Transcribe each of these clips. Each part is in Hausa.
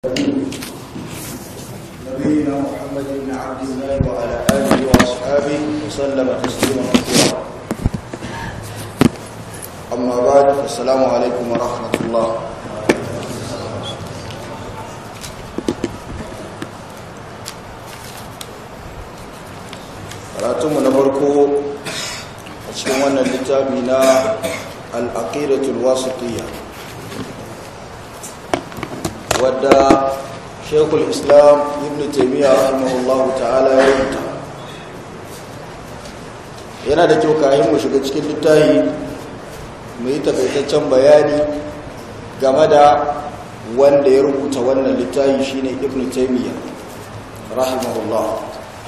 نبينا محمد بن عبد الله وعلى آله وأصحابه وسلم تسليما كثيرا أما بعد السلام عليكم ورحمة الله karatunmu na farko a cikin wannan littafi na al'aqidatul wasitiyya wadda shekul islam ibn taimiyya rahimahullahu ta'ala ya rubuta yana da kyau kayan mu shiga cikin littafi mu yi takaitaccen bayani game da wanda ya rubuta wannan littafi shine ibn taimiyya rahimahullahu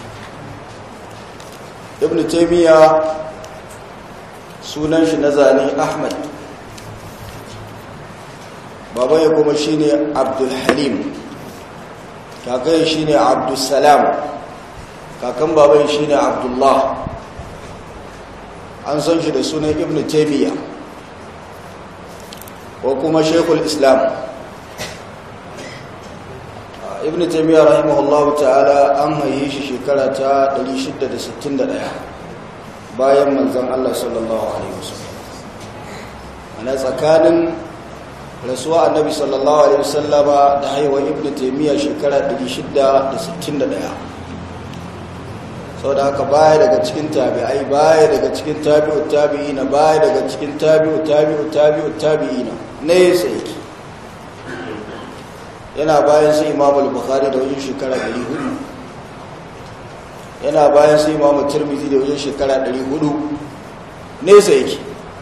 ibn taimiyya sunan shi na zane ahmad baban ya kuma shine abdul halim kakan shine abdul salam kakan baban shine abdullah an san shi da sunan ibn taimiyya ko kuma shekul islam ibn taimiyya rahimahullahu ta'ala an haye shi shekara ta 661 bayan manzan Allah sallallahu alaihi wasallam ana tsakanin rasuwa annabi sallallahu alaihi wasallama da haihuwar ibn taimiyya shekara 661 saboda haka baya daga cikin tabi'ai baya daga cikin tabi'ut tabi'ina baya daga cikin tabi'ut tabi'ut tabi'ut tabi'ina ne sai yake yana bayan su imamu al-bukhari da wajen shekara 400 yana bayan su imamu tirmidhi da wajen shekara 400 nesa yake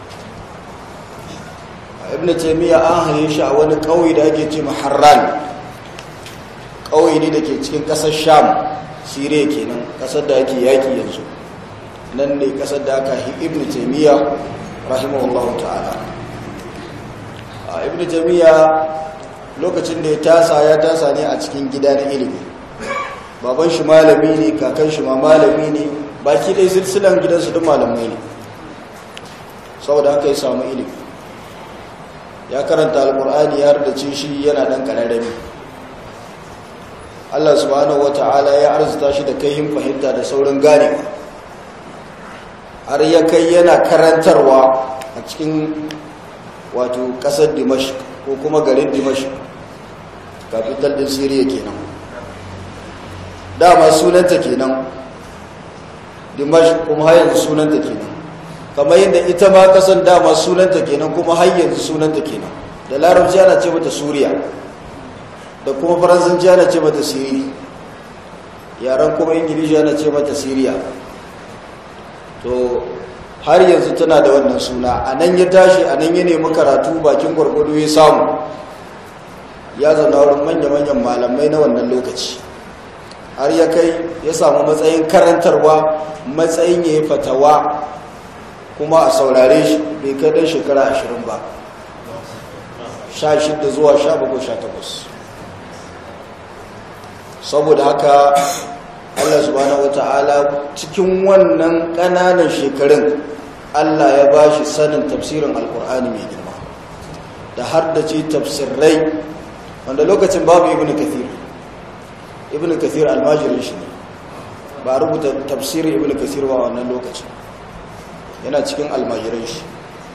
ibn taymiya an haye shi a wani kauye da ake ce maharran kauye ne da ke cikin kasar sham sire kenan kasar da ake yaki yanzu nan ne kasar da aka hi ibn taymiya rahimahullahu ta'ala ibn taymiya lokacin da ya tasa ya tasa ne a cikin gida na ilimi baban shi malami ne kakan shi ma malami ne baki dai silsilan gidansu duk malamai ne saboda haka ya samu ilimi ya karanta alkur'ani ya hardace shi yana dan kararrami Allah subhanahu wata'ala ya arzuta shi da kaihin fahimta da saurin ganewa har ya kai yana karantarwa a cikin wato kasar dimashq ko kuma garin dimashq capital din syria kenan dama sunanta kenan dimashq kuma har yanzu sunanta kenan kamar yadda ita ma kasan dama sunanta kenan kuma har yanzu sunanta kenan da larabci ana ce mata suriya da kuma faransanci ana ce mata siri yaren kuma ingilishi ana ce mata siriya to har yanzu tana da wannan suna a nan ya tashi a nan ya nemi karatu bakin gwargwado ya samu ya zauna wurin manya-manyan malamai na wannan lokaci har ya kai ya samu matsayin karantarwa matsayin ya yi fatawa kuma a saurare shi bai kai dan shekara ashirin ba sha shida zuwa sha bakwai sha takwas saboda haka allah subhanahu wata'ala cikin wannan ƙananan shekarun allah ya ba shi sanin tafsirin alkur'ani mai girma da har da ce tafsirai wanda lokacin babu ibn kathir ibn kathir almajirin shi ne ba rubuta tafsirin ibn kathir ba wannan lokacin yana cikin almajirin shi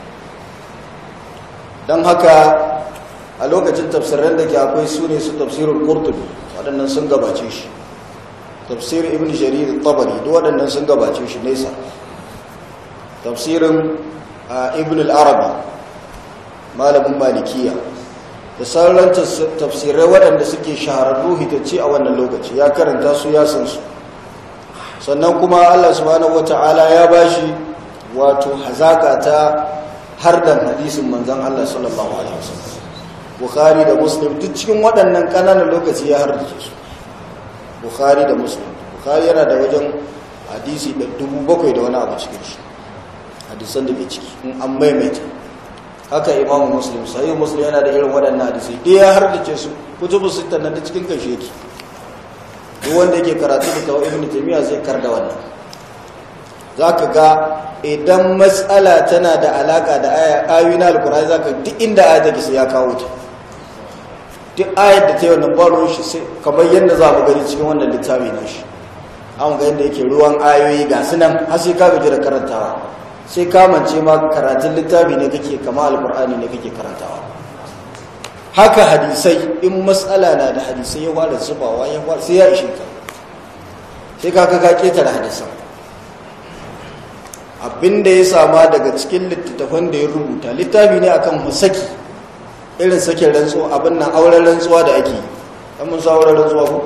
don haka a lokacin tafsirin da ke akwai su ne su tafsirin kurtubi waɗannan sun gabace shi tafsirin ibn jarir tabari duk waɗannan sun gabace shi nesa tafsirin ibn al-arabi malamin malikiya da sauran tafsirai waɗanda suke shahararru hitacce a wannan lokaci ya karanta su ya san su sannan kuma allah subhanahu wata'ala ya bashi wato hazaka ta hardan hadisin manzan allah sallallahu alaihi wasallam bukhari da muslim duk cikin waɗannan ƙananan lokaci ya hardace su bukhari da muslim bukhari yana da wajen hadisi da dubu bakwai da wani abu cikin shi hadisan da ke ciki in an maimaita haka imamu muslim sahih muslim yana da irin waɗannan hadisai da ya hardace su kutubu sittan nan da cikin kashe yake duk wanda yake karatu da tawo ibnu taymiya zai kar da wannan zaka ga idan matsala tana da alaka da ayoyi na alqur'ani zaka duk inda aya take sai ya kawo ta duk ayar da ta yi wannan baron shi sai kamar yadda za mu gani cikin wannan littafi na shi an ga yadda yake ruwan ayoyi ga su nan har sai ka gaji da karantawa sai kamance ma karatun littafi ne kake kama alkur'ani ne kake karantawa haka hadisai in matsala na da hadisai ya fara zubawa ya fara sai ya ishe ka sai ka ka ketare hadisan abinda ya sama daga cikin littattafan da ya rubuta littafi ne akan musaki irin sakin rantsuwa abin nan auren rantsuwa da ake yi mun sa auren rantsuwa ko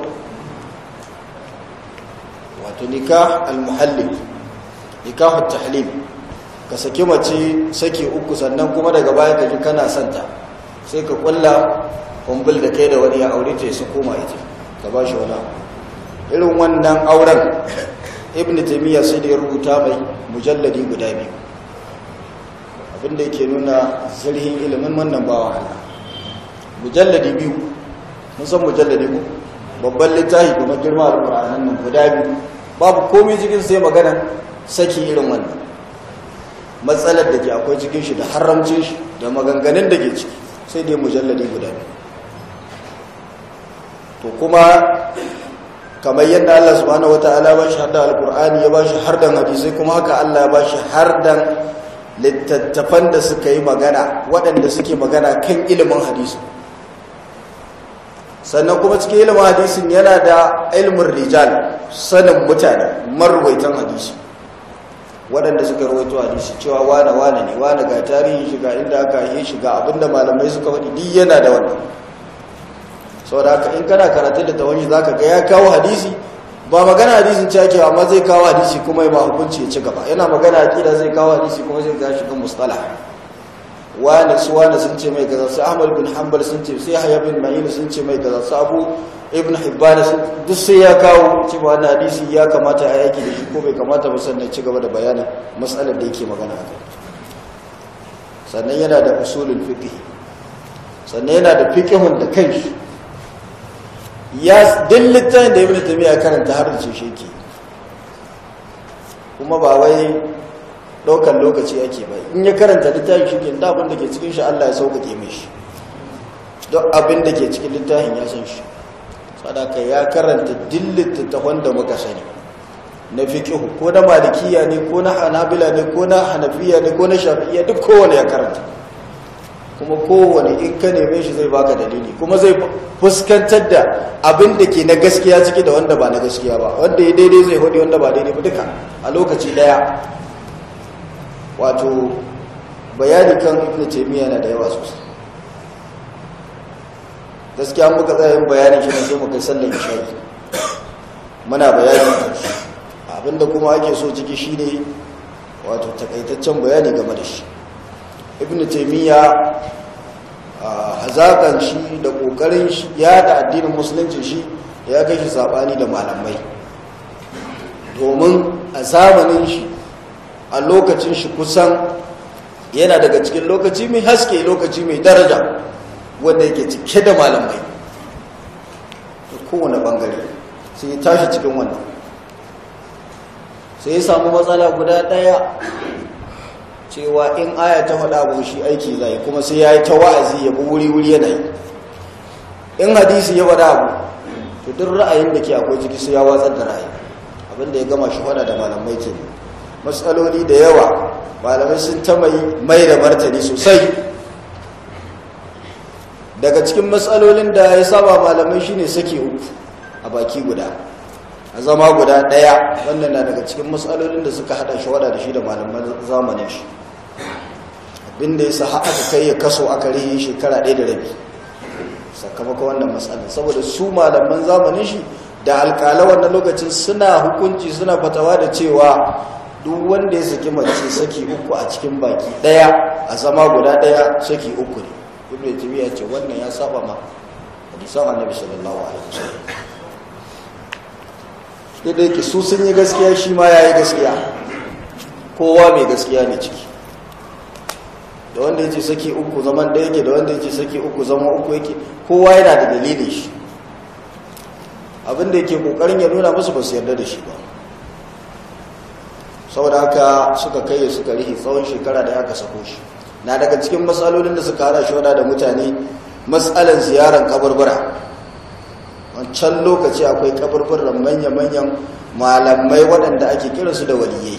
wato nikah al-muhallim nikah at-tahlim ka saki mace saki uku sannan kuma daga baya ka ji kana santa sai ka kulla kumbul da kai da wani ya aure ta su koma ita ka ba shi wani irin wannan auren ibn taymiya sai da ya rubuta mai mujalladi guda biyu abinda yake nuna zirhin ilimin wannan bawa Allah mujalladi biyu mun san mujalladi ko babban littafi kuma girma alqur'anin nan guda biyu babu komai cikin sai magana saki irin wannan matsalar da ke akwai cikin shi da haramcin shi da maganganun da ke ciki sai dai mujalladi guda biyu to kuma kamar yadda Allah subhanahu wataala ba shi hadda alqur'ani ya ba shi hardan hadisi kuma haka Allah ya ba shi hardan littattafan da suka yi magana waɗanda suke magana kan ilimin hadisi sannan kuma cikin ilimin hadisin yana da ilimin rijal sanin mutane marwaitan hadisi waɗanda suka rawaito hadisi cewa wane wane ne wane ga tarihin shiga inda aka yi shiga abinda malamai suka faɗi duk yana da wannan saboda haka in kana karatun da tawani za ka ga ya kawo hadisi ba magana hadisin ce ake amma zai kawo hadisi kuma ba hukunci ya ci gaba yana magana akida zai kawo hadisi kuma zai ga shiga mustalah wani su wani sun ce mai gaza su ahmad bin hanbal sun ce sai haya bin ma'in sun ce mai gaza su abu ibn hibban sun duk sai ya kawo cewa wannan hadisi ya kamata a yaki da shi ko bai kamata ba sannan ci gaba da bayanin matsalar da yake magana a kai sannan yana da usulul fiqh sannan yana da fiqhun da kanshi ya din littafin da ibn taymiya karanta har da ce shi yake kuma ba wai daukan lokaci ake bai in ya karanta littafin shi ke da abin da ke cikin shi Allah ya sauƙaƙe mai shi duk abin da ke cikin littafin ya san shi sadaka ya karanta dillita ta wanda muka sani na fiqh ko na malikiya ne ko na hanabila ne ko na hanafiya ne ko na shafi'iyya duk kowane ya karanta kuma kowane in ka neme shi zai baka dalili kuma zai fuskantar da abin da ke na gaskiya ciki da wanda ba na gaskiya ba wanda ya daidai zai hudu wanda ba daidai ba duka a lokaci daya wato bayani kan ibn taymiya na da yawa sosai gaskiya muka tsaya yin bayanin shi ne sai mu kai sallan isha'i muna bayani kan shi abinda kuma ake so ciki shine wato takaitaccen bayani game da shi ibn taymiya hazakan shi da kokarin shi ya da addinin musulunci shi ya kai shi sabani da malamai domin a zamanin shi a lokacin shi kusan yana daga cikin lokaci mai haske lokaci mai daraja wanda yake cike da malamai da kowane bangare sai ya tashi cikin wannan sai ya samu matsala guda daya cewa in aya ta faɗa abu shi aiki zai kuma sai ya yi ta wa'azi ya bi wuri-wuri yana yi in hadisi ya faɗa abu to duk ra'ayin da ke akwai ciki sai ya watsar da ra'ayi abinda ya gama shi faɗa da malamai ke matsaloli da yawa malamai sun ta mai da martani sosai daga cikin matsalolin da ya saba malamai shine sake uku a baki guda a zama guda ɗaya wannan na daga cikin matsalolin da suka hada shawara da shi da malaman zamanin shi abinda ya sa aka kai ya kaso aka rihe shekara ɗaya da rabi sakamakon wannan matsalin saboda su malaman zamanin shi da alƙala wannan lokacin suna hukunci suna fatawa da cewa duk wanda ya saki mace saki uku a cikin baki ɗaya a zama guda ɗaya saki uku ne ibn taymiya ce wannan ya saba ma hadisan annabi sallallahu alaihi wasallam da yake su sun yi gaskiya shi ma ya yi gaskiya kowa mai gaskiya ne ciki da wanda ya ce saki uku zaman da yake da wanda ya ce saki uku zama uku yake kowa yana da dalilin shi abinda yake kokarin ya nuna musu ba su yarda da shi ba saboda haka suka kai suka rihi tsawon shekara da aka sako shi na daga cikin matsalolin da suka hada shi wada da mutane matsalan ziyarar kaburbura wancan lokaci akwai kaburburan manya-manyan malamai waɗanda ake kiransu da waliyai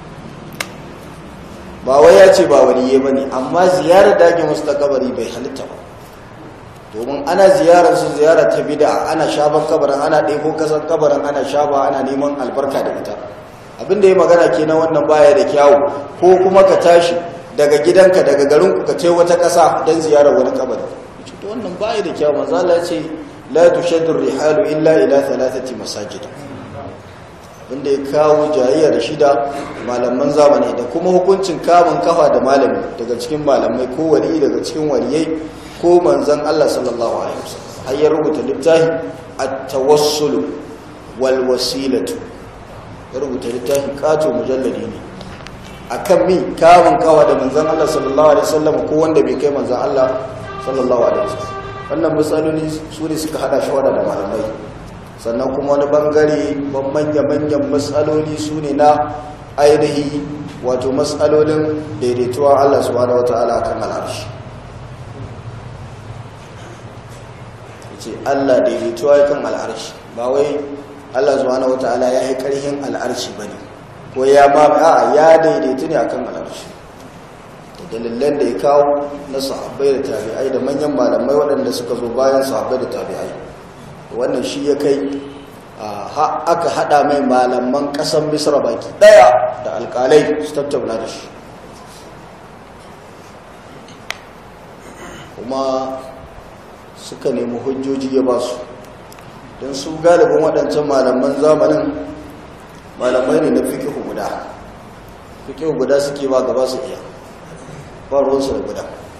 ba wai ya ce ba waliyai ba ne amma ziyarar da ake musu ta kabari bai halitta ba domin ana ziyarar su ziyara ta bida ana shaban kabarin ana ɗebo kasan kabarin ana shaba ana neman albarka da ita abinda ya magana ke na wannan baya da kyawu ko kuma ka tashi daga gidanka daga garinku ka ce wata ƙasa don ziyarar wani kabari to wannan baya da kyawu manzo Allah ce la tushaddu rihalu illa ila thalathati masajid abinda ya kawo jayayya da shida malaman zamani da kuma hukuncin kamun kafa da malami daga cikin malamai ko wali daga cikin waliyai ko manzan Allah sallallahu alaihi wasallam har ya rubuta littafi at-tawassul wal wasilatu ya rubuta littafi kato mujalladi ne akan mi kamun kawa da manzan Allah sallallahu alaihi wasallam ko wanda bai kai manzan Allah sallallahu alaihi wasallam wannan matsaloli su ne suka hada shi da malamai sannan kuma wani bangare manya-manyan matsaloli su ne na ainihi wato matsalolin daidaituwa Allah subhanahu wataala kan al'arshi ce Allah daidaituwa kan al'arshi ba wai Allah subhanahu wataala ya yi karhin al'arshi bane ko ya ma a ya daidaitu ne akan al'arshi da dalilan da ya kawo na sahabbai da tabi'ai da manyan malamai waɗanda suka zo bayan sahabbai da tabi'ai wannan shi ya kai aka hada mai malaman ƙasar misra baki ɗaya da alƙalai su tattauna da shi kuma suka nemi hujjoji ya ba su don su galibin waɗancan malaman zamanin malamai ne na fikihu guda fikihu guda suke ba gaba su iya ba ruwansu da guda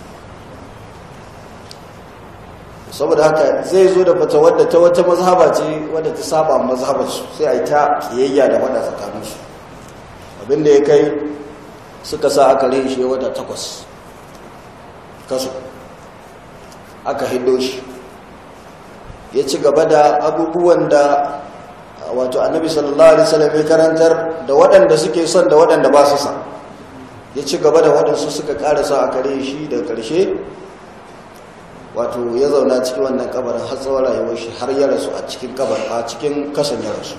saboda haka zai zo da fata wadda ta wata mazhaba ce wadda ta saba mazhabarsu sai a yi ta kiyayya da wadda tsakaninsu abinda ya kai suka sa aka rin shi wata takwas kaso aka hiddo shi ya ci gaba da abubuwan da wato annabi sallallahu alaihi wasallam ya karantar da waɗanda suke son da waɗanda ba su son ya ci gaba da waɗansu suka ƙarasa a kare shi da ƙarshe wato ya zauna cikin wannan kabarin har tsawon rayuwar shi har ya rasu a cikin kabar a cikin kasan ya rasu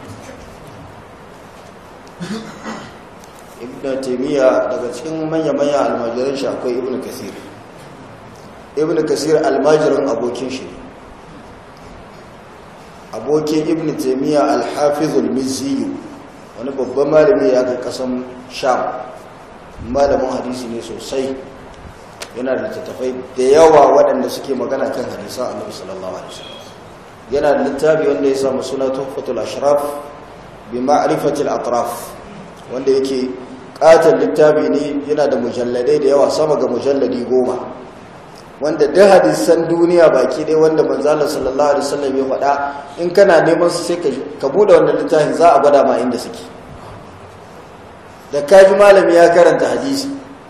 ibn taimiyya daga cikin manya-manya almajiran shi akwai ibn kasir ibn kasir almajirin abokin shi abokin ibn taimiyya alhafizul miziyu wani babban malami ya kai kasan sham malamin hadisi ne sosai yana da tattafai da yawa waɗanda suke magana kan hadisa annabi sallallahu alaihi wasallam yana da littafi wanda ya samu suna tuhfatul ashraf bi ma'rifatil atraf wanda yake katon littafi ne yana da mujalladai da yawa sama ga mujalladi goma wanda duk hadisan duniya baki ɗaya wanda manzala sallallahu alaihi wasallam ya faɗa in kana neman su sai ka bude wannan littafin za a gwada ma inda suke da kaji malami ya karanta hadisi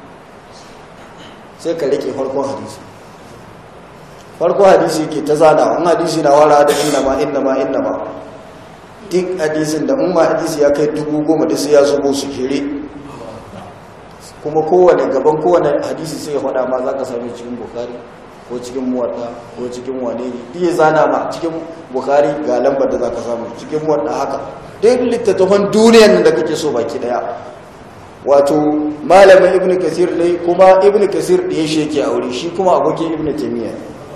sai ka rike farkon hadisi farkon hadisi ke ta zana wani hadisi na wara da inna ma inna ma inna ma duk hadisin da umma hadisi ya kai dubu goma da sai ya zubo su kere kuma kowane gaban kowane hadisi sai ya faɗa ma za ka sami cikin bukari ko cikin muwadda ko cikin wane ne iya zana ma cikin bukari ga lambar da za ka samu cikin muwadda haka duk littattafan duniyan da kake so baki daya wato malamin ibn kasir ne kuma ibn kasir da ya sheke a wuri shi kuma abokin ibn taimiyya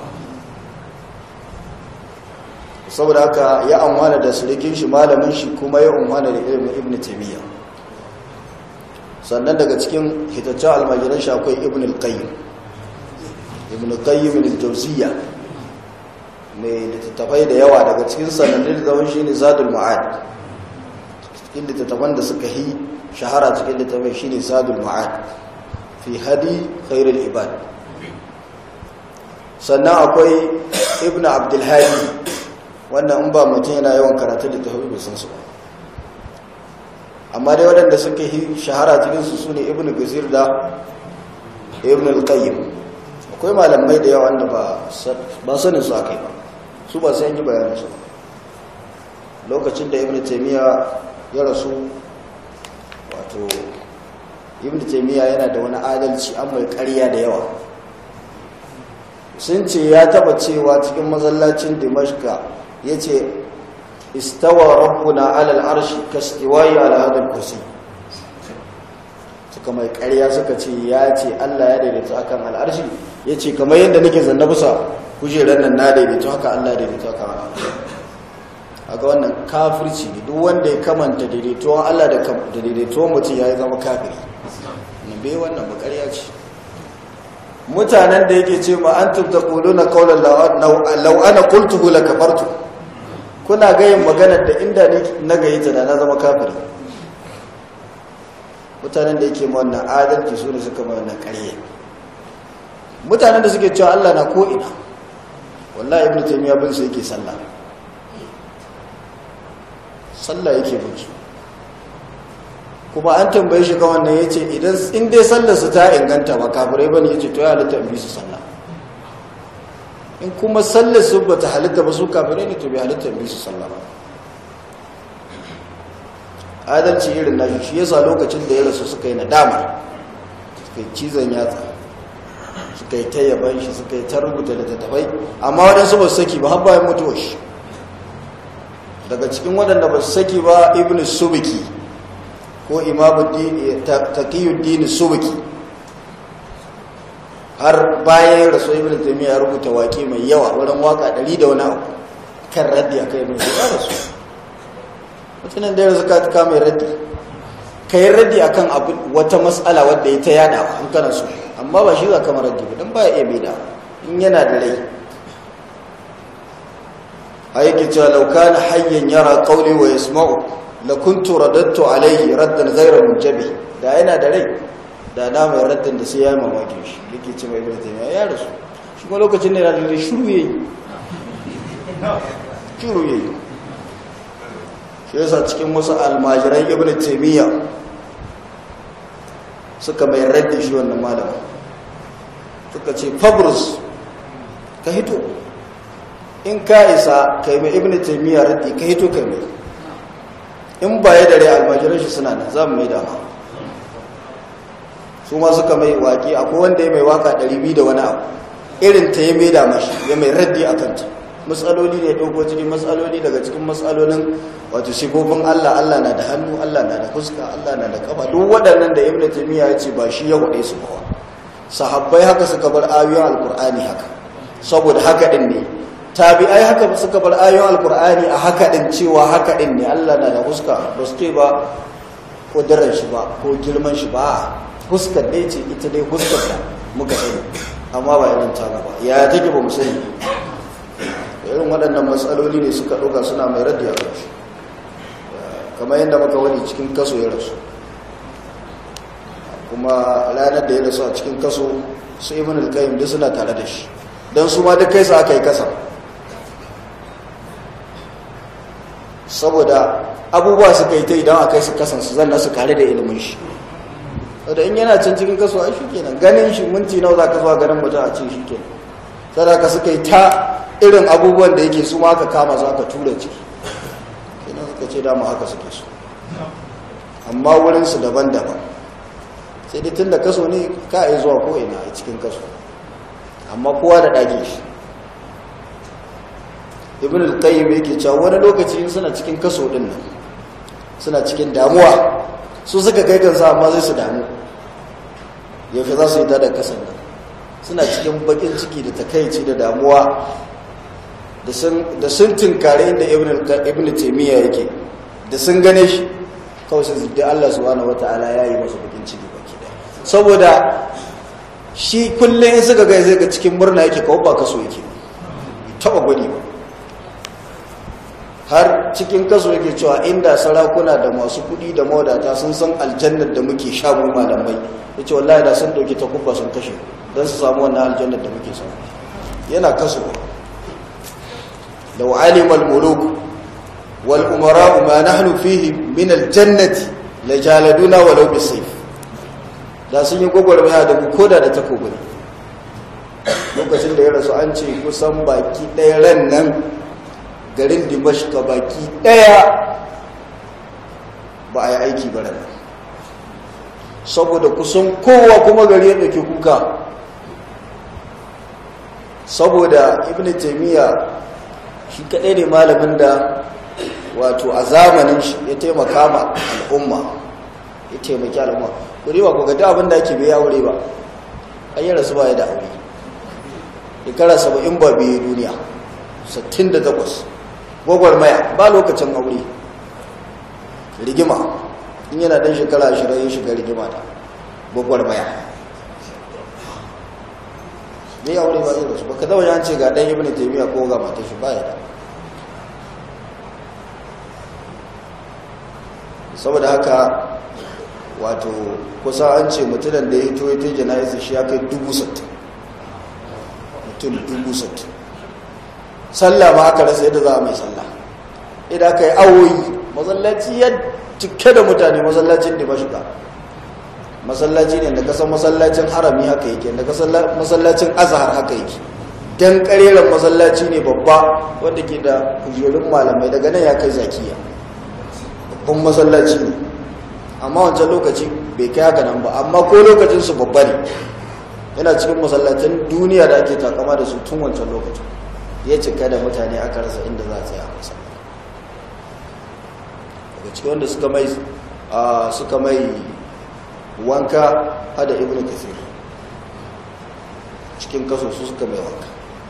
saboda haka ya amwana da surikin shi malamin shi kuma ya amwana da ilimin ibn taimiyya sannan daga cikin hitaccen almajiran shi akwai ibn al-qayyim ibn al-qayyim al-jawziyya mai littattafai da yawa daga cikin sanannun zaman shi ne zadul ma'ad cikin littattafan da suka yi shahara cikin littafin shine sadul ma'ad fi hadi khairul ibad sannan akwai ibnu abdul hadi wannan in ba mutum yana yawan karatu littafin bai san su ba amma dai waɗanda suka yi shahara cikin su sune ibnu gazir da ibnu al-qayyim akwai malamai da yawa wanda ba ba sanin su akai ba su ba sai yi bayanin su lokacin da ibnu taymiya ya rasu wato ibn taymiya yana da wani adalci an mai ƙarya da yawa sun ce ya taba cewa cikin masallacin dimashka ya ce istawa rabbuna alal arshi kastiwayi ala hadal kursi suka mai karya suka ce ya ce allah ya daidaita akan al'arshi ya ce kamar yadda nake zanna bisa kujerar nan na daidaito haka allah daidaito akan al'arshi aga wannan kafirci ne duk wanda ya kamanta daidaituwan allah da daidaituwan mutum ya zama kafiri bai wannan ba karya ce mutanen da yake ce ma an tubta kuluna kaular lau'ana kultuhu la kafartu kuna gayin maganar da inda na gayi ta da na zama kafiri mutanen da yake ma wannan adalci su ne suka ma wannan ƙarye mutanen da suke cewa Allah na ko'ina wallahi ibn taymiya bin su yake sallah sallah yake bin su kuma an tambaye shi ga wannan ya ce idan in dai sallarsu ta inganta ba kafirai ba ne ya ce to ya halitta in bi su sallah in kuma sallarsu ba ta halitta ba su kafirai ne to bai halitta in bi su sallah ba adalci irin nashi shi yasa lokacin da ya rasu suka yi nadama suka yi cizon yatsa suka yi ta yaban shi suka yi ta rubuta da tattafai amma waɗansu ba su saki ba har bayan mutuwar shi daga cikin waɗanda ba su saki ba ibn subiki ko imamuddin taqiyuddin subki har bayan rasul ibn taymiya ya rubuta waƙe mai yawa wurin waka 100 da wani abu kan raddi akai ibn taymiya rasu mutumin da ya rasu ka ka mai raddi kai raddi akan abu wata mas'ala wadda ya ta yada in kana so amma ba shi za ka raddi ba dan ba ya iya da in yana da rai ayyake cewa law kana hayyan yara qawli wa yasma'u lakuntu radattu alaihi raddan ghayra munjabi da yana da rai da na mai raddan da sai ya mamaki shi yake ce mai ibnu ya rasu shi kuma lokacin da yana da shiru yayi shiru yayi shi yasa cikin wasu almajiran ibnu taymiya suka mai raddi shi wannan malama suka ce fabrus ka hito in ka isa kai mai ibnu taymiya raddi ka hito kai mai in ba ya dare almajiran shi suna nan za mu mai dama su ma suka mai waƙi akwai wanda ya mai waka 200 da wani abu irin ta ya mai dama shi ya mai raddi a kanta matsaloli ne ɗauko cikin matsaloli daga cikin matsalolin wato sifofin Allah Allah na da hannu Allah na da fuska Allah na da kafa duk waɗannan da ibnu taymiya ya ce ba shi ya waɗe su ba sahabbai haka suka bar ayoyin alqur'ani haka saboda haka din ne tabi'ai haka suka bar ayoyin alkur'ani a haka din cewa haka din ne Allah na da huska ba su ce ba kudurar shi ba ko girman shi ba huskar dai ce ita dai huskar da muka sani amma ba irin ta ba ya take ba mu sani irin waɗannan matsaloli ne suka ɗauka suna mai raddi a kanshi kamar yadda muka wani cikin kaso ya rasu kuma ranar da ya rasu a cikin kaso su ibn al-qayyim duk suna tare da shi don su ma duk kai su aka yi kasa saboda abubuwa suka yi ta idan a kai su kasansu zan nasu kare da ilimin shi wadda in yana can cikin kasuwa shi kenan ganin shi minti nawa za ka zuwa ganin mutum a ce shi kenan sadaka suka yi ta irin abubuwan da yake su ma aka kama za ka tura ciki kenan suka ce dama haka suke su amma wurinsu daban-daban sai dai tun da kaso ne ka yi zuwa ko'ina a cikin kaso amma kowa da ɗage shi ibn al-qayyim yake cewa wani lokaci suna cikin kaso din nan suna cikin damuwa su suka kai kansu amma zai su damu yaushe za su yi tada kasan nan suna cikin bakin ciki da takaici da damuwa da sun tinkare inda ibn taymiya yake da sun gane shi kawai sai da Allah subhanahu wataala ya yi masa bakin ciki baki da saboda shi kullum in suka gai zai ga cikin murna yake kawo ba kaso yake taba gwani ba har cikin kaso yake cewa inda sarakuna da masu kudi da mawadata sun san aljannar da muke sha mu malamai ya ce wallahi da sun dauki takubba sun kashe don su samu wannan aljannar da muke samu yana kaso da wa'alimal muluk wal umara ma nahnu fihi min aljannati la jaladuna walau bisayf da sun yi gwagwarmaya da mu koda da takobi lokacin da ya rasu an ce kusan baki ɗaya ran nan garin dimashka baki ɗaya ba a yi aiki ba ran saboda kusan kowa kuma gari ya ɗauki kuka saboda ibn taymiya shi kadai ne malamin da wato a zamanin shi ya taimaka ma al'umma ya taimaki al'umma kuri ba ku ga abin da ake bai aure ba an yi rasu baya da aure shekara saba'in ba biyu duniya 68 gwagwarmaya ba lokacin aure rigima in yana dan shekara ashirin ya shiga rigima ta gwagwarmaya bai aure ba zai rasu ba ka zama yan ce ga ɗan ibn taimiyya ko ga mata shi baya da saboda haka wato kusa an ce mutunan da ya hito ya ta jana'isa shi ya kai dubu sattin mutum dubu sattin sallah ma aka rasa yadda za a mai sallah idan aka yi awoyi masallaci ya cike da mutane masallacin da mashiga masallaci ne da kasan masallacin harami haka yake da kasan masallacin azhar haka yake dan kareren masallaci ne babba wanda ke da kujerun malamai daga nan ya kai zakiya babban masallaci ne amma wancan lokaci bai kai haka nan ba amma ko lokacin su babba ne yana cikin masallacin duniya da ake takama da su tun wancan lokacin ya cika da mutane aka rasa inda za a tsaya a masa daga cikin wanda suka mai suka mai wanka hada ibn kasir cikin kaso su suka mai wanka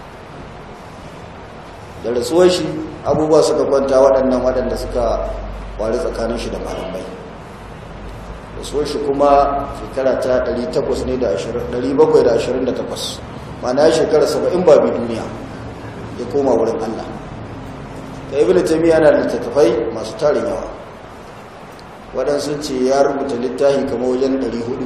da rasuwar shi abubuwa suka kwanta waɗannan waɗanda suka wari tsakanin shi da malamai rasuwar shi kuma shekara ta 800 ne da 728 mana ya shekara 70 babu duniya ya koma wurin Allah da ibn taymiya yana da littattafai masu tarin yawa waɗansu ce ya rubuta littafi kama wajen 400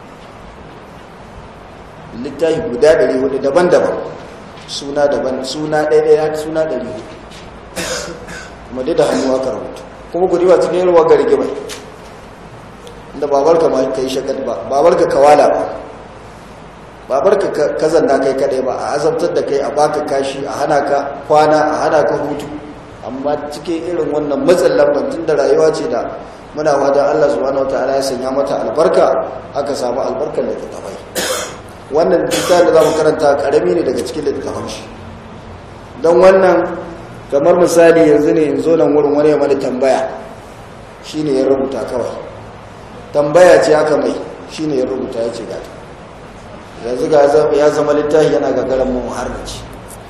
littafi guda 400 daban-daban suna daban suna ɗaya suna 400 kuma dai da hannu aka rubuta kuma ku riba cikin yarwa ga rigimai inda babarka ma ka yi shakat ba babarka kawala ba babarka ka zanna kai kadai ba a azabtar da kai a baka kashi a hana ka kwana a hana ka hutu amma cikin irin wannan matsin lambantin da rayuwa ce da muna wajen Allah subhanahu wataala ya sanya mata albarka aka samu albarkar da ta bai wannan littafin da za mu karanta karami ne daga cikin littafin shi don wannan kamar misali yanzu ne yanzu nan wurin wani mana tambaya shi ne ya rubuta kawai tambaya ce aka mai shi ne ya rubuta ya ce gata yanzu ya zama littafi yana gagarin mu har da ce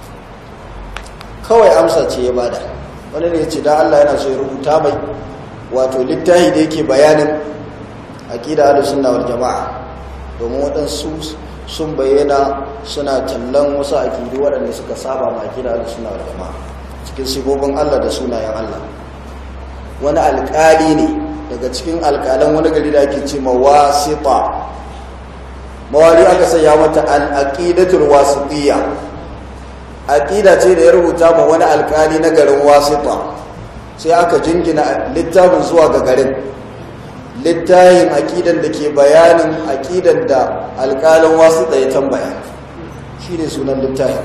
kawai amsa ce ya bada wani ne ya ce da Allah yana so ya rubuta mai wato littafi da yake bayanin aƙida da sunna wal jama'a domin waɗansu sun bayyana suna tallan wasu aƙidu waɗanda suka saba ma aƙida da sunna wal jama'a cikin sifofin Allah da sunayen Allah wani alƙali ne daga cikin alƙalan wani gari da ake ce mawasita mawari aka sanya mata al'aqidatul wasitiyya aqida ce da ya rubuta ma wani alƙali na garin wasita sai aka jingina littafin zuwa ga garin littafin aqidan da ke bayanin aqidan da alƙalin wasita ya tambaya shine sunan littafin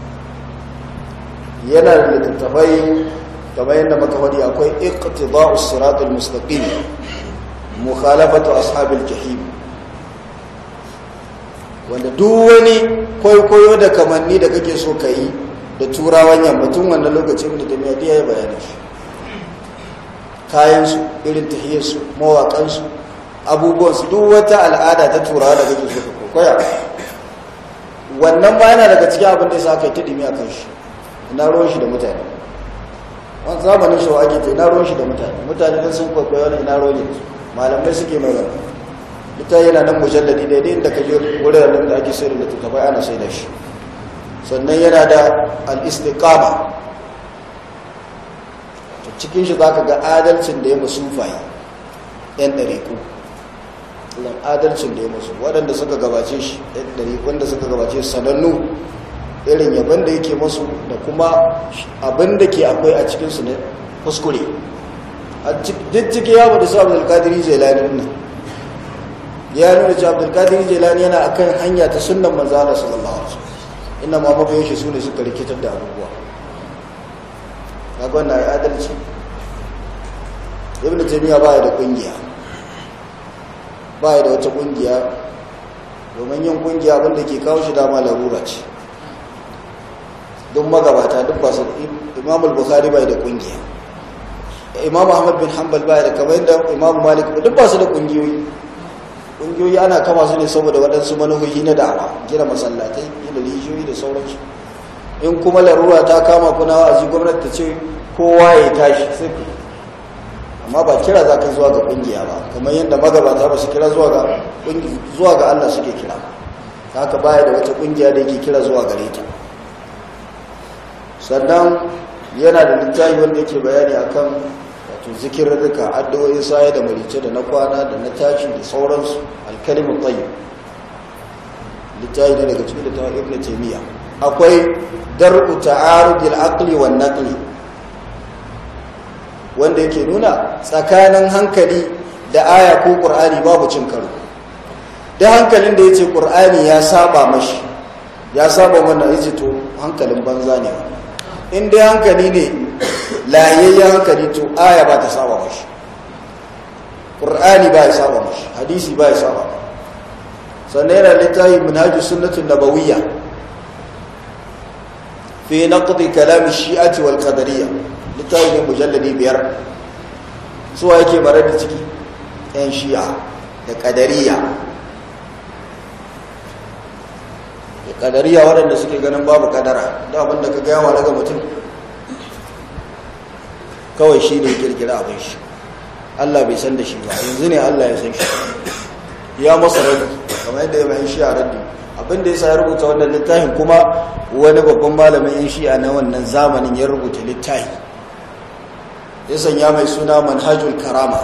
yana da littattafai kamar yadda maka faɗi akwai iqtida'u siratul mustaqim mukhalafatu ashabil jahim wanda duk wani kwaikwayo da kamanni da kake so ka yi da turawan yammacin wannan lokacin da jami'a ya bayani shi kayansu irin tahiyarsu mawaƙansu abubuwansu duk wata al'ada ta turawa da kake so ka kwaikwaya wannan ma yana daga cikin abin da ya sa aka yi ta ɗimi a kan shi ina ruwan shi da mutane wani zamanin shi ake ta ina ruwan shi da mutane mutane don sun kwaikwayo wani ina ruwan yanzu malamai suke mai rana ita yana nan mujalladi daidai inda ka je wuraren da ake sayar da littattafai ana sai da shi sannan yana da al'istiƙama cikin shi za ka ga adalcin da ya masu fayi ‘yan ɗariƙu adalcin da ya masu waɗanda suka gabace shi ‘yan ɗariƙun da suka gabace sanannu irin yaban da yake masu da kuma abin da ke akwai a cikinsu na kuskure a duk ciki ya bada su abdulkadiri jelani nan ya nuna cewa abdulkadiri jelani yana akan hanya ta sunan manzana sallallahu alaihi wasallam inda ma mabiyan shi su ne suka rikitar da abubuwa kaga wannan adalci ibnu taymiya ba ya da kungiya ba ya da wata kungiya domin yin kungiya abinda ke kawo shi dama larura ce don magabata duk ba su imam al-bukhari bai da kungiya imam ahmad bin hanbal bai da kamar yadda imam malik duk ba su da kungiyoyi kungiyoyi ana kama su ne saboda waɗansu manuhohi na da'awa gina masallatai gina rijiyoyi da sauransu in kuma larura ta kama kuna wa'azi gwamnati ta ce kowa ya tashi sai ku amma ba kira za ka zuwa ga kungiya ba kamar yadda magabata ba su kira zuwa ga zuwa ga Allah suke kira haka baya da wata kungiya da yake kira zuwa gare ta sannan yana da littafi wanda yake bayani akan wato zikirrika addu'o'in saye da marice da na kwana da na tashi da sauransu alkalimu tayyib littafi ne daga cikin littafin ibn taymiya akwai dar'u ta'arudil aqli wan naqli wanda yake nuna tsakanin hankali da aya ko qur'ani babu cin karo da hankalin da yace qur'ani ya saba mashi ya saba wannan yace to hankalin banza ne in dai hankali ne lahiyayyen hankali to aya ba ta saba mashi qur'ani ba ya saba mashi hadisi ba ya saba sannan yana littafi manhajus sunnatun nabawiyya fi naqdi kalam shi'ati wal qadariyya littafin mujalladi biyar suwa yake bare da ciki yan shi'a da qadariyya da qadariyya waɗanda suke ganin babu kadara da abinda ka ga yawa daga mutum kawai shi ne kirkira abin shi Allah bai san da shi ba yanzu ne Allah ya san shi ya masa raddi kamar yadda ya mai shi'a raddi abin da ya sa ya rubuta wannan littafin kuma wani babban malamin yan shi'a na wannan zamanin ya rubuta littafi ya sanya mai suna manhajul karama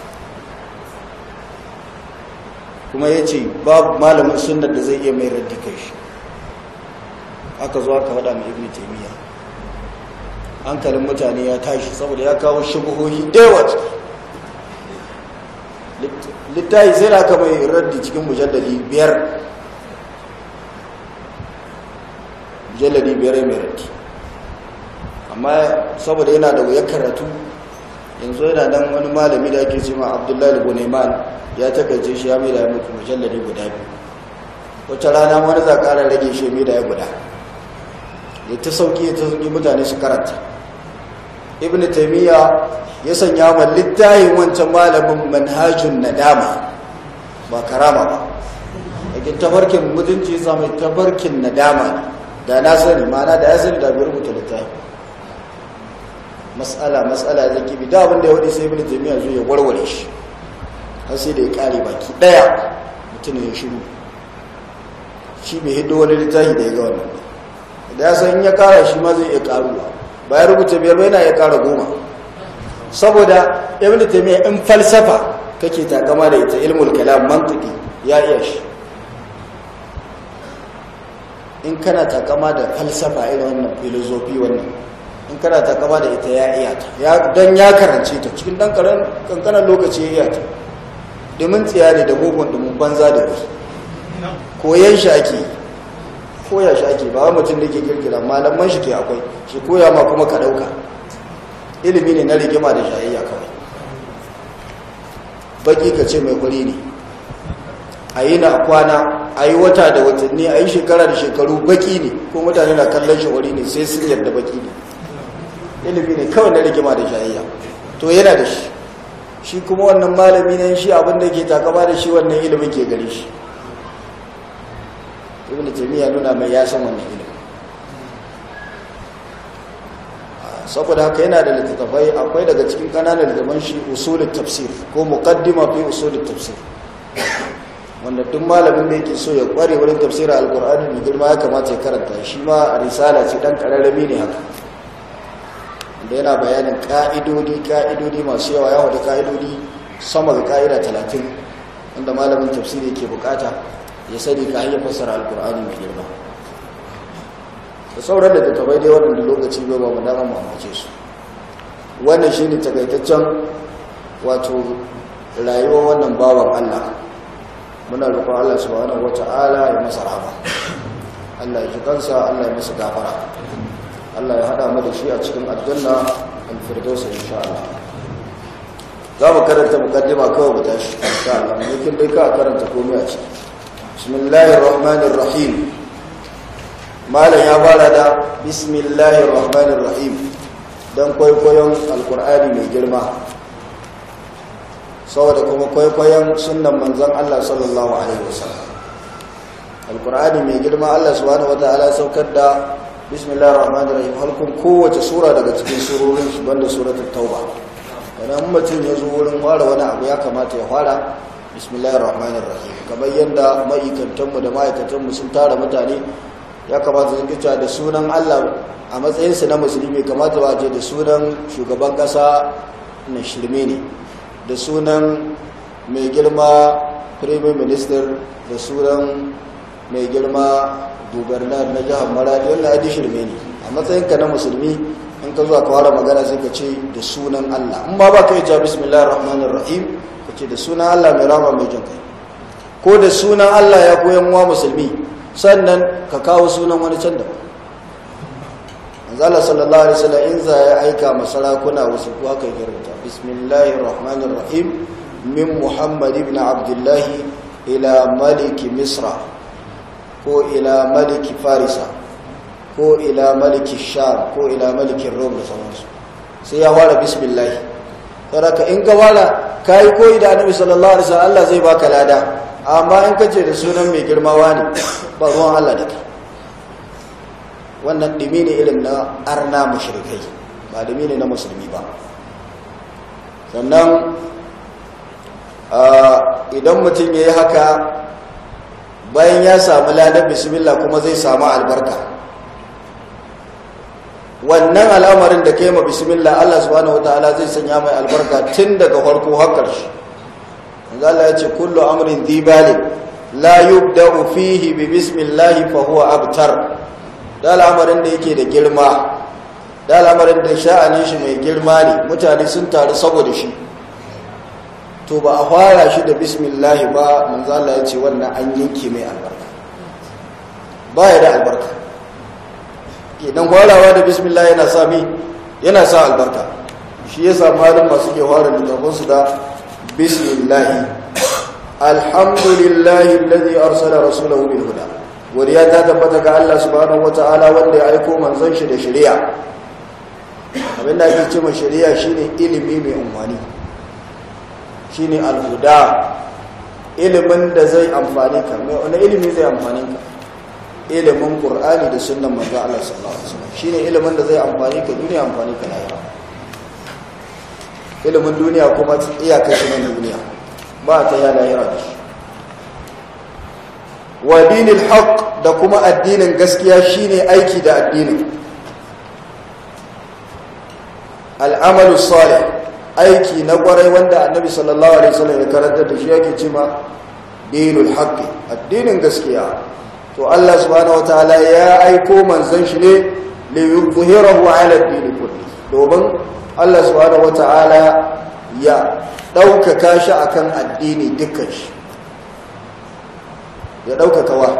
kuma ya ce babu malamin sunnar da zai iya mai raddi kai shi aka zo aka faɗa mai ibn taimiyya hankalin mutane ya tashi saboda ya kawo shubuhohi da yawa littafi sai da aka mai raddi cikin mujallali biyar mujalladi biyar mai raddi amma saboda yana da wuyar karatu yanzu yana nan wani malami da ake cima abdullahi gunaiman ya takaice shi ya mai da ya mutu mujalladi guda biyu wata rana wani za ƙara rage shi mai da ya guda ya ta sauki ya ta sauki mutane su karanta ibn taimiyya ya sanya ma littayin wancan malamin manhajun nadama ba karama ba yakin tafarkin mutunci ya samu tafarkin nadama ne da na sani mana da ya sani da bai rubuta littafi matsala matsala zai kibi da abinda ya wadi sai ibn taimiyya zo ya warware shi har sai da ya kare baki daya mutum ya shiru shi mai hiddo wani littafi da ya ga wannan da ya san ya kara shi ma zai iya karuwa bayan rubuta biyar bai na ya kara goma saboda ibn taymiya in falsafa kake takama da ita ilmul kalam mantiki ya iya shi in kana takama da falsafa irin wannan filosofi wannan in kana takama da ita ya iya ta don ya karance ta cikin dan kankanan lokaci ya iya ta domin tsiya ne da mugun domin banza da wasu koyan shi ake koya shi ake ba mutum da ke kirkira malaman shi ke akwai shi koya ma kuma ka dauka ilimi ne na rigima da shayayya kawai baki ka ce mai kuri ne a yi na kwana a yi wata da watanni a yi shekara da shekaru baki ne ko mutane na kallon shi wari ne sai sun yarda baki ne ilimi ne kawai na rigima da shayayya to yana da shi shi kuma wannan malami ne shi abinda ke takama da shi wannan ilimin ke gare shi ibn taymiya nuna mai ya san wannan ilimi saboda haka yana da littattafai akwai daga cikin kananan littattafan shi usulul tafsir ko muqaddima fi usulul tafsir wanda duk malamin da yake so ya kware wurin tafsirin alqur'ani mai girma ya kamata ya karanta shi ma risala ce dan kararrami ne haka da yana bayanin ka'idodi ka'idodi masu yawa yawa da ka'idodi sama ga ka'ida 30 wanda malamin tafsiri yake bukata ya sani ka hanyar fassara alkur'ani mai girma da sauran da tattabai dai waɗanda lokaci bai ba mu dama mu amince su wannan shi ne takaitaccen wato rayuwar wannan bawan allah muna roƙon allah subhanahu wata'ala ya masa rahama allah ya ji kansa allah ya masa gafara allah ya haɗa mu da shi a cikin aljanna alfirdausa insha allah za mu karanta mukaddima kawai mu tashi insha allah mu dai ka karanta komai a ciki بسم الله الرحمن الرحيم malam ya fara da bismillahir rahmanir rahim don kwaikwayon alkur'ani mai girma saboda kuma kwaikwayon sunan manzon Allah sallallahu alaihi wasallam alkur'ani mai girma Allah subhanahu wataala saukar da bismillahir rahmanir rahim halkun kowace sura daga cikin surorin shi banda suratul tauba idan mutum ya zo wurin fara wani abu ya kamata ya fara bismillahir rahmanir rahim kamar yadda ma'aikatanmu da ma'aikatanmu sun tara mutane ya kamata sun kicewa da sunan Allah a matsayinsu na musulmi kamata ba ce da sunan shugaban kasa na shirme ne da sunan mai girma premier minister da sunan mai girma gubernar na jihar maradi wannan adi shirme ne a matsayinka na musulmi in ka zuwa kawara magana sai ka ce da sunan Allah in ba ba ka yi ja bismillahir rahmanir rahim ka ce da sunan Allah mai rama mai jin kai ko da sunan Allah ya koyan wa musulmi sannan ka kawo sunan wani can da manzala sallallahu alaihi wasallam in za ya aika masarakuna wasu ko aka yi rubuta bismillahir rahmanir rahim min muhammad ibn abdullah ila malik misra ko ila malik farisa ko ila malik sham ko ila malik rom da sauransu sai ya fara bismillah saboda in ka fara kai koyi da annabi sallallahu alaihi wasallam Allah zai baka lada amma in kace da sunan mai girmawa ne ba ruwan Allah da kai wannan dimi ne irin na arna mushrikai ba dimi ne na musulmi ba sannan idan mutum ya yi haka bayan ya samu ladar bismillah kuma zai samu albarka wannan al'amarin da ka yi ma bismillah Allah subhanahu wataala zai sanya mai albarka tun daga farko har ƙarshe Allah ya ce kullu amrin dhibalin la yubda'u fihi bi bismillah fa huwa abtar da al'amarin da yake da girma da al'amarin da sha'anin shi mai girma ne mutane sun taru saboda shi to ba a fara shi da bismillah ba manzo Allah ya ce wannan an yanke mai albarka ba ya da albarka idan farawa da bismillah yana sa mi yana sa albarka shi yasa malum masu ke fara littafansu da bismillah alhamdulillahi alladhi arsala rasulahu bil huda wariya ta tabbata ga Allah subhanahu wataala wanda ya aiko manzon shi da shari'a abin da ake cewa shari'a shine ilimi mai umwani shine alhuda ilimin da zai amfani ka mai wani ilimi zai amfani ka ilimin qur'ani da sunnan manzo Allah sallallahu alaihi wasallam shine ilimin da zai amfani ka duniya amfani ka lahira ilimin duniya kuma iyakar shi na duniya ba ta ya lahira da shi wa dinil haqq da kuma addinin gaskiya shine aiki da addinin al'amalu salih aiki na kwarai wanda annabi sallallahu alaihi wasallam ya karanta da shi yake cewa dinul haqq addinin gaskiya to Allah subhanahu wataala ya aiko manzon shi ne li yuzhirahu ala ad-din kulli domin Allah subhanahu wataala ya ɗaukaka shi akan addini dukkan shi ya ɗaukaka wa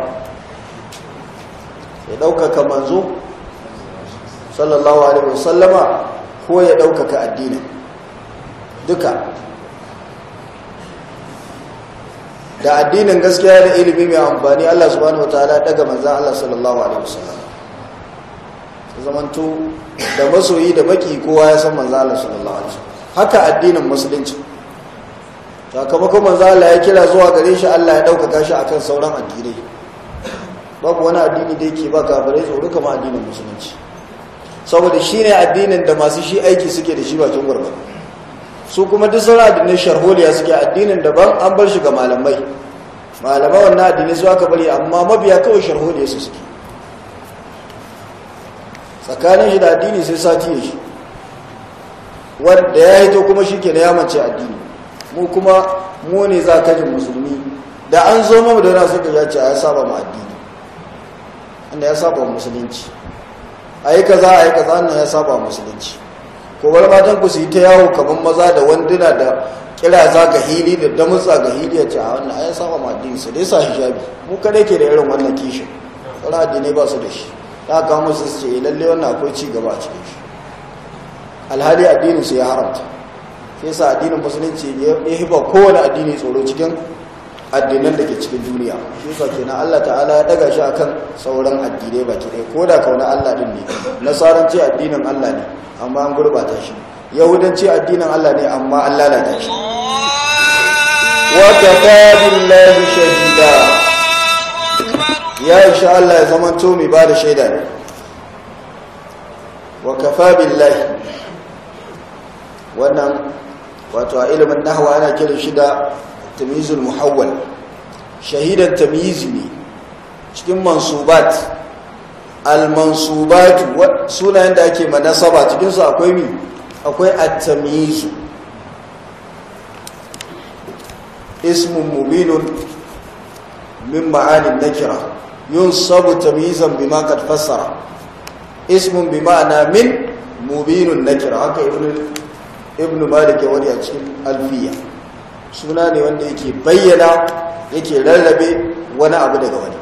ya ɗaukaka manzo sallallahu alaihi wasallama ko ya ɗaukaka addinin duka da addinin gaskiya da ilimi mai amfani Allah subhanahu wataala daga manzan Allah sallallahu alaihi wasallam zamanto da masoyi da baki kowa ya san manzan Allah sallallahu alaihi wasallam haka addinin musulunci sakamakon manzo Allah ya kira zuwa gare shi Allah ya daukaka shi akan sauran addinai babu wani addini da yake ba kafirai tsoro kamar addinin musulunci saboda shine addinin da masu shi aiki suke da shi bakin gurbar su kuma duk sauran addinai sharholiya suke addinin daban an bar shi ga malamai malamai wannan addinai su aka bari amma mabiya kawai sharholiya su suke tsakanin shi da addini sai sati ya shi wanda ya hito kuma shi ke na yamance addini mu kuma mu ne za ka ji musulmi da an zo mamu da yana suka ya ce a ya saba ma addini inda ya saba musulunci a yi kaza a yi kaza wannan ya saba musulunci ko bar matan ku su yi ta yawo kamar maza da wanduna da kira za ga hili da damutsa ga hili ya ce a wannan ya saba ma addini su dai sa hijabi mu kadai ke da irin wannan kishin sauran addinai ba su da shi ta kawo musu su ce lalle wannan akwai ci gaba a cikin shi alhali addinin su ya haramta sai sa addinin musulunci ya hiba kowane addini tsoro cikin addinan da ke cikin duniya shi yasa kenan Allah ta'ala ya daga shi akan sauran addinai baki ɗaya ko da kauna Allah din ne nasaranci addinin Allah ne amma an gurbata shi yahudanci addinin Allah ne amma an lalata shi wa kafa billahi shahida ya insha Allah ya zama to mai bada shaida ne wa kafa billahi wannan wato a ilimin nahwa ana kiran shi da tamyizul muhawwal shahidan tamyizi ne cikin mansubat al-mansubat sunayen da ake manasaba cikin su akwai mi akwai at-tamyiz ismun mubinun min ma'anin nakira yunsabu tamyizan bima qad fassara ismun bi ma'ana min mubinun nakira haka ibnu ibnu malik ya wani a cikin alfiya suna ne wanda yake bayyana yake rarrabe wani abu daga wani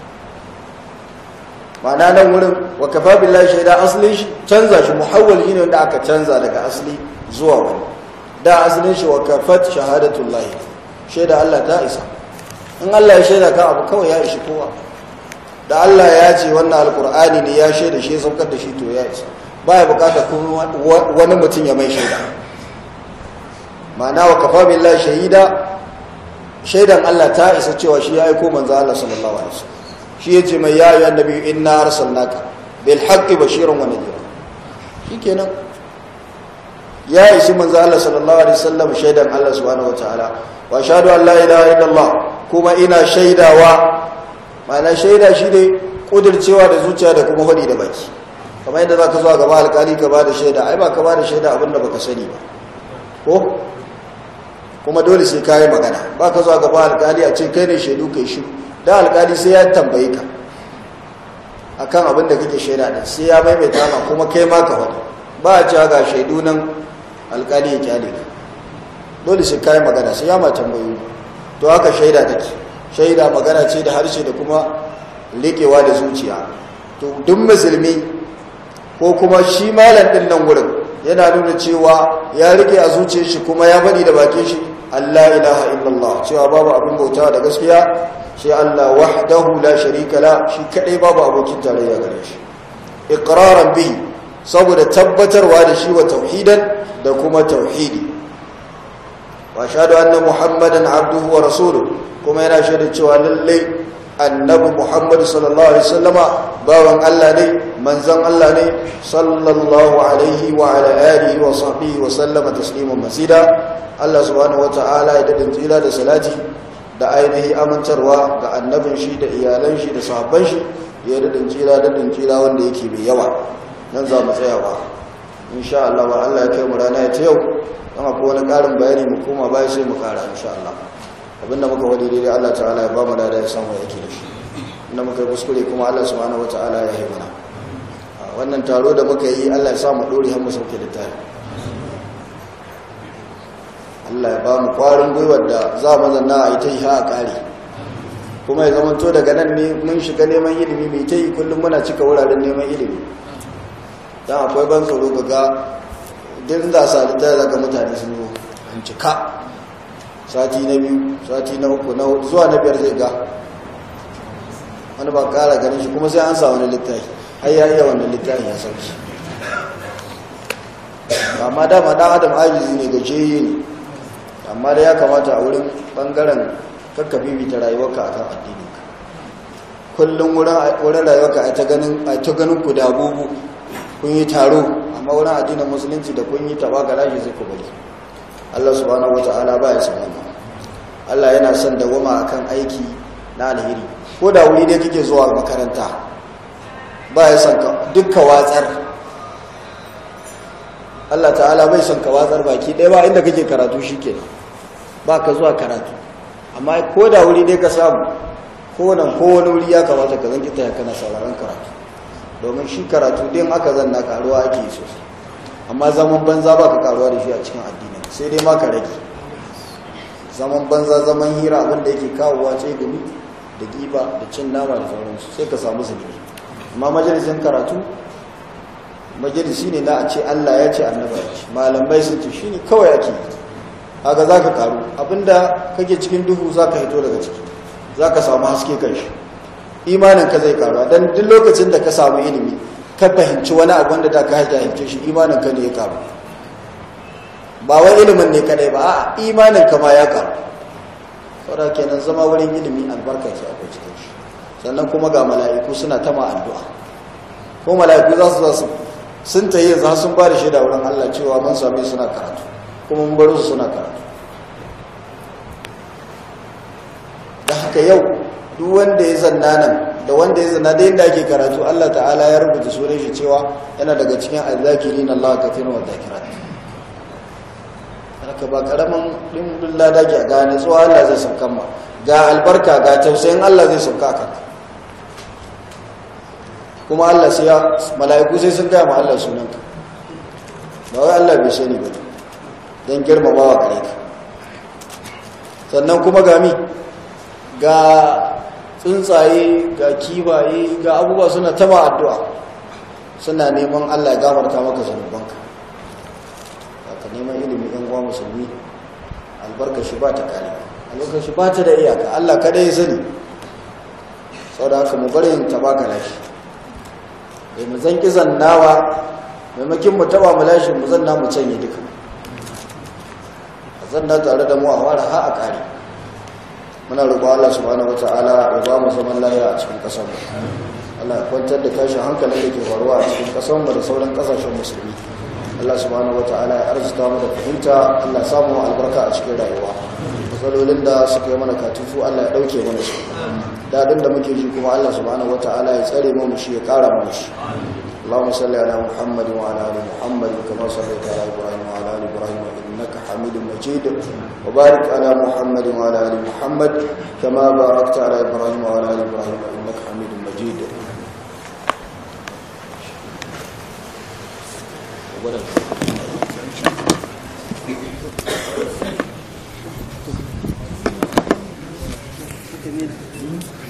ma'ana nan wurin wa kafa billahi shaida asalin shi canza shi muhawwal shine wanda aka canza daga asali zuwa wani da asalin shi wa kafat shahadatullahi shaida Allah ta isa in Allah ya shaida kan abu kawai ya ishi kowa da Allah ya ce wannan alkur'ani ne ya shaida shi ya saukar da shi to ya isa baya bukatar kuma wani mutum ya mai shaida ma'ana wa kafa billahi shahida shaidan Allah ta isa cewa shi ya aiko manzo Allah sallallahu alaihi wasallam shi yace mai ya ayyuhan nabi inna arsalnaka bil haqqi bashiran wa nadhira shikenan ya isi manzo Allah sallallahu alaihi wasallam shaidan Allah subhanahu wataala wa ashhadu an la ilaha illallah kuma ina shaidawa ma'ana shaida shi ne kudircewa da zuciya da kuma hadi da baki kamar yadda zaka zo a gaba alkali ka bada shaida ai ba ka bada shaida abinda baka sani ba ko kuma dole sai kayi magana ba ka zuwa gaba alkali a ce kai ne shaidu kai shi da alkali sai ya tambaye ka akan abin da kake shaida da sai ya maimaita ma kuma kai ma ka wani ba a cewa ga shaidu nan alkali ya kyale ka dole sai kayi magana sai ya ma tambayo to haka shaida take shaida magana ce da harshe da kuma leƙewa da zuciya to duk musulmi ko kuma shi malam din nan wurin yana nuna cewa ya rike a zuciyar shi kuma ya faɗi da bakin shi Allah ilaha illallah cewa babu abin bauta da gaskiya sai Allah wahdahu la sharika la shi kadai babu abokin tarayya gare shi iqraran bihi saboda tabbatarwa da shi wa tauhidan da kuma tauhidi wa shahadu anna muhammadan abduhu wa rasuluhu kuma yana shaida cewa lalle annabi muhammad sallallahu alaihi wasallama bawan Allah ne manzon Allah ne sallallahu alaihi wa ala alihi wa sahbihi wa sallama tasliman masida Allah subhanahu wata'ala ya dadin tsira da salati da ainihi amintarwa ga annabin shi da iyalan shi da sahabban shi ya dadin tsira dadin tsira wanda yake mai yawa nan za mu tsayawa insha Allah ba Allah ya kai mu rana ta yau dan akwai wani karin bayani mu koma baya sai mu kara insha Allah abinda muka wadi daidai Allah ta'ala ya ba mu da ya samu yake da shi inda muka yi kuskure kuma Allah subhanahu wata'ala ya yi mana wannan taro da muka yi Allah ya sa mu dore har mu sauke littafi Allah ya ba mu kwarin gwiwar da za mu zanna a yi ta yi ha a kare kuma ya zama to daga nan ne mun shiga neman ilimi mai ta yi kullum muna cika wuraren neman ilimi don akwai ban tsoro ga din za sa littafi zaga mutane sun zo an cika sati na biyu sati na uku na hudu zuwa na biyar zai ga wani ba kara ganin shi kuma sai an sa wani littafi har ya iya wannan littafi ya sauki amma dama dan adam ajizi ne gajeye ne amma da ya kamata a wurin bangaren kakkafi bita rayuwarka akan addini kullum wurin rayuwarka a ta ganin ku da abubu kun yi taro amma wurin addinin musulunci da kun yi taba ga rashi zai ku bari Allah subhanahu wata'ala ba ya sanar Allah yana son dawama akan aiki na alheri ko da wuri dai kike zuwa makaranta ba ya son dukka watsar Allah ta'ala bai son ka watsar baki ɗaya ba inda kake karatu shike ba ka zuwa karatu amma ko da wuri dai ka samu ko nan ko wani wuri ya kamata ka zanki taya kana sauraron karatu domin shi karatu din aka zanna karuwa ake yi sosai amma zaman banza ba ka karuwa da shi a cikin addinin sai dai ma ka rage zaman banza zaman hira abinda yake kawowa ce gumi da giba da cin nama da sauransu sai ka samu zunubi amma majalisin karatu majalisi ne na a ce Allah ya ce annaba ya ce malamai sun ce shine kawai ake yi kaga za ka karu abinda kake cikin duhu za ka hito daga ciki za ka samu haske kan shi imaninka zai karu don duk lokacin da ka samu ilimi ka fahimci wani abu wanda da ka jahilce shi imaninka ne ya karu ba wai ilimin ne kadai ba a imaninka ma ya karu saboda kenan zama wurin ilimi albarka ce akwai cikin shi sannan kuma ga mala'iku suna ta ma addu'a ko mala'iku za su za su sun tayi za sun ba da shaida wurin Allah cewa mun same suna karatu kuma mun baro su suna karatu da haka yau duk wanda ya zanna nan da wanda ya zanna da yadda ake karatu Allah ta'ala ya rubuta sunan shi cewa yana daga cikin azzakirin Allah kafirin wa zakirat haka ba karaman dimbin lada ke ga nutsuwa Allah zai sauka ma ga albarka ga tausayin Allah zai sauka a kanka kuma Allah sai ya mala'iku sai sun gaya ma Allah sunanka ba wai Allah bai sani ba don girmamawa gare ka sannan kuma ga mi ga tsuntsaye ga kibaye ga abubuwa suna tama addu'a suna neman Allah ya gafarta maka zanubanka ka neman ilimi ɗan uwa musulmi albarka shi ba ta kare albarka shi ba ta da iyaka Allah kada ya sani sau da haka mu bari yin tabaka lashi bai mu zan kizan nawa maimakin mu taba mu lashe mu zanna mu canye duka zanna tare da mu a wara ha a kare muna roƙo Allah subhanahu wataala ya ba mu zaman lafiya a cikin ƙasar mu Allah ya kwantar da tashin hankalin da ke faruwa a cikin ƙasar mu da sauran ƙasashen musulmi Allah subhanahu wataala ya arzuta mu da fahimta Allah ya samu albarka a cikin rayuwa matsalolin da suka yi mana katufu Allah ya ɗauke mana su daɗin da muke ji kuma Allah subhanahu wataala ya tsare mu shi ya ƙara mana shi اللهم صل على محمد وعلى ال محمد كما صليت على ابراهيم وعلى ال ابراهيم انك حميد مجيد وبارك على محمد وعلى ال محمد كما باركت على ابراهيم وعلى ال ابراهيم انك حميد مجيد Thank you.